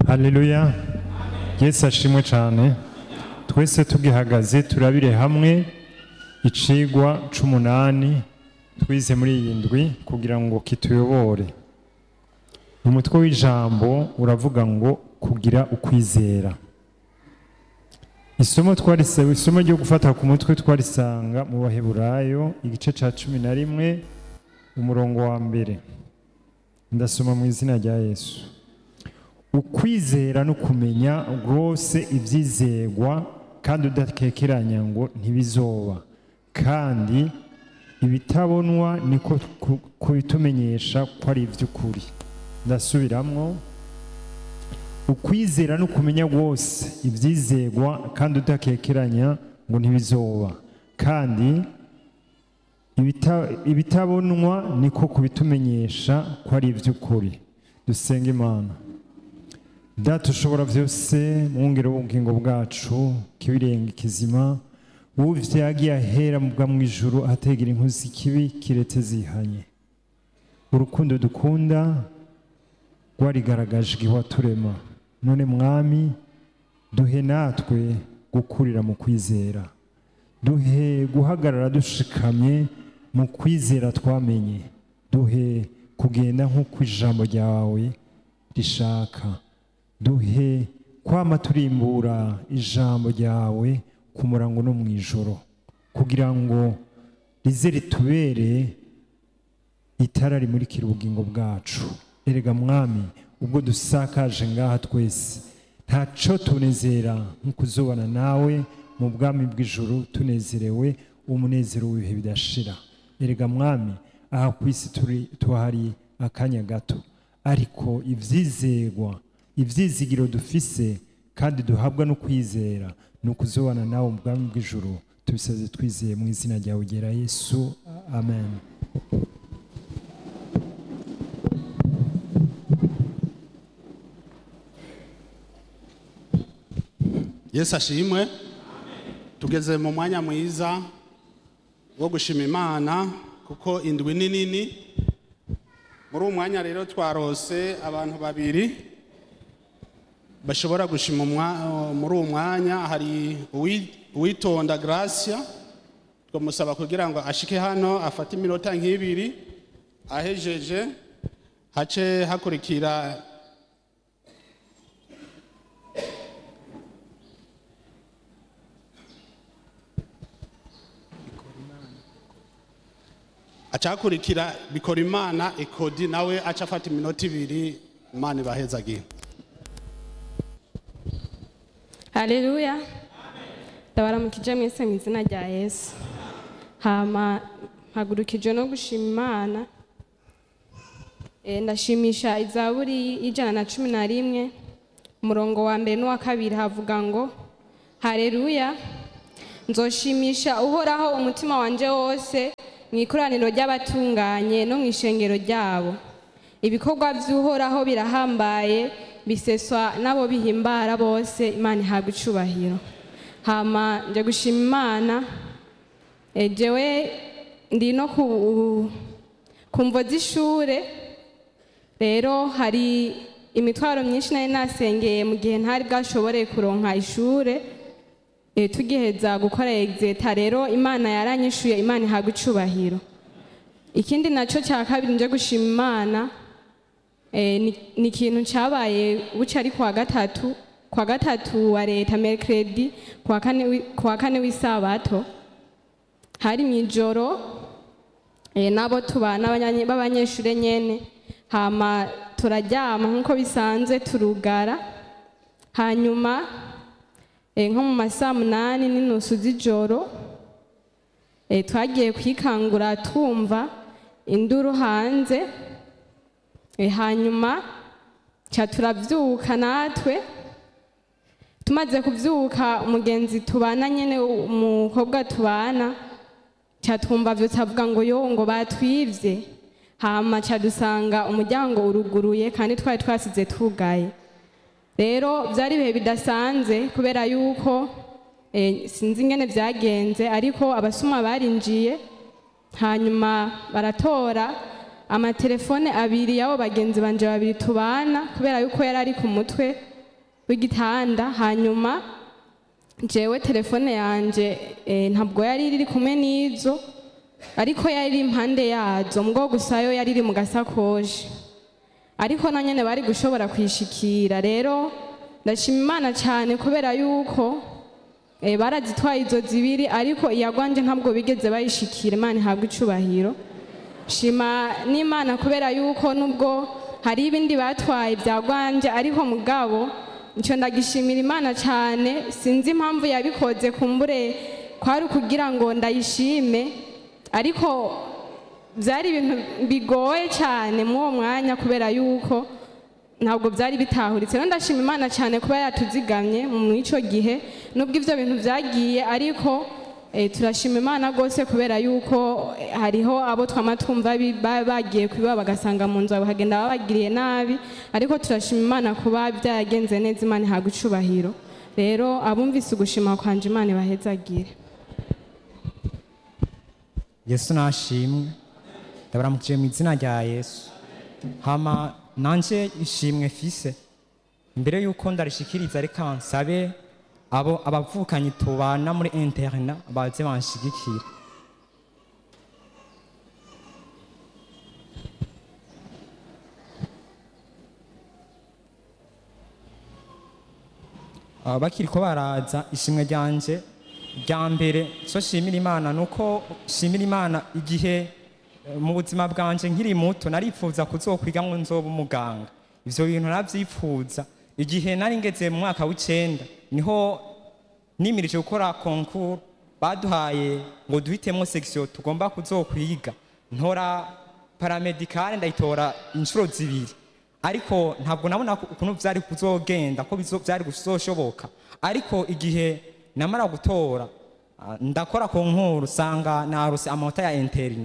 haleluya yesu ashimwe cyane twese tugihagaze turabire hamwe icigwa c'umunani twize muri iyi ndwi kugira ngo kituyobore umutwe w'ijambo uravuga ngo kugira ukwizera isomo twarisaba isomo ryo gufata ku mutwe twarisanga mu baheburayo igice ca cumi na rimwe umurongo wa mbere ndasoma mu izina rya yesu ukwizera no kumenya rwose ibyizegwa kandi udakekeranya ngo ntibizoba kandi ibitabonwa niko ku- kubitumenyesha ko ari iby'ukuri ndasubiramwo ukwizera no kumenya rwose ibyizegwa kandi udakekeranya ngo ntibizoba kandi ibita- ibitabonwa niko kubitumenyesha ko ari iby'ukuri dusenga imana data ushobora byose mwungere w'ubugingo bwacu kibirenga ikizima wowe vyagiye ahera mu bwa mu ijuru ahategera inkozi ikibi kiretse zihanye urukundo dukunda rwarigaragaje igihe waturema none mwami duhe natwe gukurira mu kwizera duhe guhagarara dushikamye mu kwizera twamenye duhe kugenda nk'uko ijambo ryawe rishaka duhe kwama turimbura ijambo ryawe ku murango no mu ijoro kugira ngo rize ritubere itara rimurikira ubugingo bwacu erega mwami ubwo dusakaje ngaha twese ntaco tunezera nko kuzobana nawe mu bwami bw'ijuru tunezerewe umunezero w'ibihe bidashira erega mwami aha ku isi turi tuhari akanya gato ariko ivyizegwa ivyizigiro dufise kandi duhabwa no kwizera ni ukuzobana nawe mu bwami bw'ijuru tubisaze twizeye mu izina ryawe ryera yesu amen yesu ashimwe tugeze mu mwanya mwiza wo gushima imana kuko indwi ni nini muri uwo mwanya rero twarose abantu babiri bashobora gushima umwa- muri uwo mwanya hari uwi- uwitonda gracia twamusaba kugira ngo ashike hano afate iminota nk'ibiri ahejeje hace hakurikira acakurikira bikora imana ekodi nawe aca afata iminota ibiri imana ibahezagiye haleluya ndabaramukije mwese mu izina rya yesu hama mpagurukije no gushima imana Eh, ndashimisha izaburi y'ijana na cumi na rimwe umurongo wa mbere n'uwa kabiri havuga ngo haleluya nzoshimisha uhoraho umutima wanje wose mu ikoraniro ry'abatunganye no mu ishengero ryabo ibikorwa by'uhoraho birahambaye biseswa n'abo bihimbara bose imana ihabwa icubahiro hama nje gushima imana eh, jewe ndi no ku, ku mvo z'ishure rero hari imitwaro myinshi nari nasengeye mu gihe ntari bwashoboreye kuronka ishure e, tugiheza gukora exeta rero imana yaranyishuye imana ihabwa icubahiro ikindi naco cya kabiri nje gushima imana e, ni, ni ikintu cyabaye buca ari kuwa gatatu kuwa gatatu wa leta mercredi kuwa kane wi- kuwa kane w'isabato hari mu ijoro e, nabo tubana abanyanye- b'abanyeshure nyene hama turaryama nk'uko bisanzwe turugara hanyuma e, nko mu masaa munani n'inusu z'ijoro e, twagiye kwikangura twumva induru hanze e, hanyuma ca turavyuka natwe tumaze kuvyuka umugenzi tubana nyene umukobwa tubana ca twumva vyose avuga ngo yo ngo batwivye hama ca dusanga umuryango uruguruye kandi twari twasize tugaye rero byari ibihe bidasanzwe kubera yuko eh, sinzi ingene byagenze ariko abasuma barinjiye hanyuma baratora amatelefone abiri y'abo bagenzi banje babiri tubana kubera yuko yari ari ku mutwe w'igitanda hanyuma jewe telefone yanjye eh, ntabwo yari iri kumwe n'izo ariko yari iri impande yazo mbwo gusa yo yari iri mu gasakoshi ariko na nyene bari gushobora kwishikira rero ndashima imana cyane kubera yuko eh, barazitwaye izo zibiri ariko iyagwanje ntabwo bigeze bayishikira imana ihabwa icubahiro shima n'imana kubera yuko nubwo hari ibindi batwaye byagwanje ariko mugabo icyo ndagishimira imana cyane sinzi impamvu yabikoze kumbure kwari ukugira ngo ndayishime ariko byari ibintu bigoye cyane muri uwo mwanya kubera yuko ntabwo byari bitahuritse rero ndashima imana cyane kuba yatuzigamye mu icyo gihe nubwo ibyo bintu byagiye ariko eh, turashima imana rwose kubera yuko eh, hariho abo twama twumva bi- ba- bagiye kwiba bagasanga mu nzu bakagenda babagiriye nabi ariko turashima imana kuba byaragenze neza imana ihabwa icubahiro rero abumvise ugushima kwanje imana ibahezagire yesu nashimwe ndabaramukije mu izina rya yesu hama nanje ishimwe fise mbere yuko ndarishikiriza reka nsabe abo abavukanyi tubana muri interna baze banshigikira Ah, bakiri ko baraza ishimwe ryanje rya mbere so shimira imana nuko shimira imana igihe eh, mu buzima bwanje nkiri muto narifuza kuzokwiga ngo nzoba umuganga ivyo bintu navyipfuza igihe nari ngeze mu mwaka w'icenda niho nimirije gukora konkuru baduhaye ngo duhitemo section tugomba kuzokwiga ntora paramedicale ndayitora inshuro zibiri ariko ntabwo nabona ko- ukuntu byari kuzogenda ko bizo- byari kuzoshoboka ariko igihe namara gutora ah, ndakora ku nkuru usanga narose amanota ya interina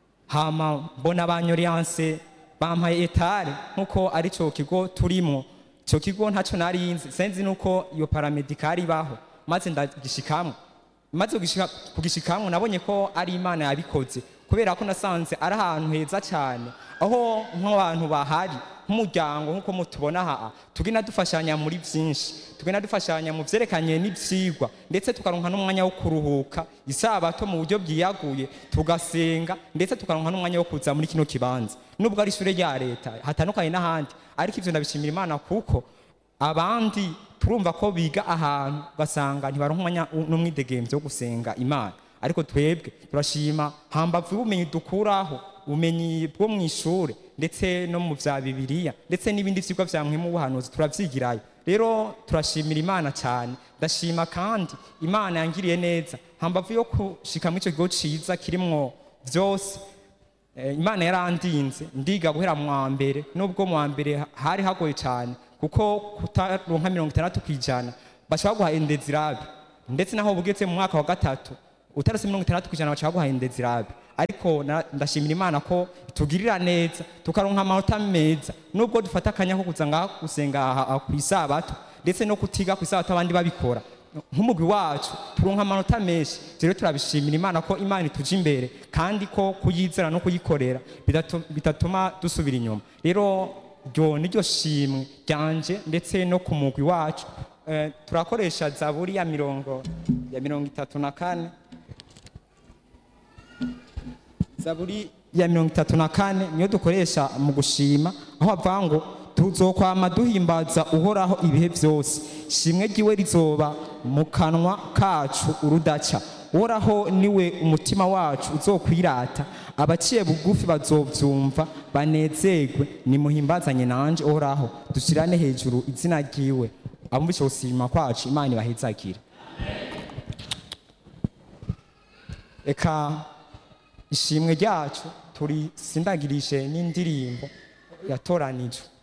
hama mbona abanyoriyanse bampaye etare nk'uko ari cyo kigo turimo icyo kigo ntacyo narinzi senzi nuko iyo paramedikari ibaho maze ndagishikamwo maze kugishika- kugishikamwo nabonye ko ari imana yabikoze kubera ko nasanze ari ahantu heza cyane aho nk'abantu bahari nk'umuryango nk'uko mutubona aha tugenda dufashanya muri byinshi tugenda dufashanya mu byerekanye n'ibyigwa ndetse tukaronka n'umwanya wo kuruhuka isabato mu buryo bwiyaguye tugasenga ndetse tukaronka n'umwanya wo kuza muri kino kibanza nubwo ari ishure rya leta hatandukanye n'ahandi ariko ivyo ndabishimira imana kuko abandi turumva ko biga ahantu ugasanga ntibaronka umwanya n'umwidegemvyo wo gusenga imana ariko twebwe turashima hambavu y'ubumenyi dukuraho ubumenyi bwo mu ishure ndetse no mu vya bibiliya ndetse n'ibindi vyigwa vya mwemu w'ubuhanuzi turavyigirayo rero turashimira imana cyane ndashima kandi imana yangiriye neza hambavu yo gushika muri ico kigo ciza kirimwo vyose Eh, imana yarandinze ndiga guhera mu wa mbere nubwo mu wa mbere ha- hari hagoye cyane kuko kutaronka mirongo itandatu ku ijana baca baguha indezirabe ndetse naho bugeze mu mwaka wa gatatu utarose mirongo itandatu ku ijana baca baguha indezirabe ariko na- ndashimira imana ko tugirira neza tukaronka amanota meza nubwo dufata akanya ko kuza ngaha gusenga aha- aha ku isabato ndetse no kutiga ku isabato abandi babikora nk'umugwi wacu turonka amanota menshi rero turabishimira imana ko imana ituje imbere kandi ko kuyizera no kuyikorera bidatu- bitatuma dusubira inyuma rero ryo niryo shimwe ryanje ndetse no ku mugwi wacu Eh, turakoresha zaburi ya mirongo ya mirongo itatu na kane zaburi ya mirongo itatu na kane niyo dukoresha mu gushima aho bavuga ngo tuzokwama duhimbaza uhoraho ibihe byose shimwe ryiwe rizoba mu kanwa kacu urudaca uhoraho niwe umutima wacu uzokwirata abaciye bugufi bazovyumva banezerwe nimuhimbazanye nanje uhoraho dushyirane hejuru izina ryiwe abumvishe gushima kwacu imana ibahezagire reka ishimwe ryacu turisindagirishe n'indirimbo yatoranijwe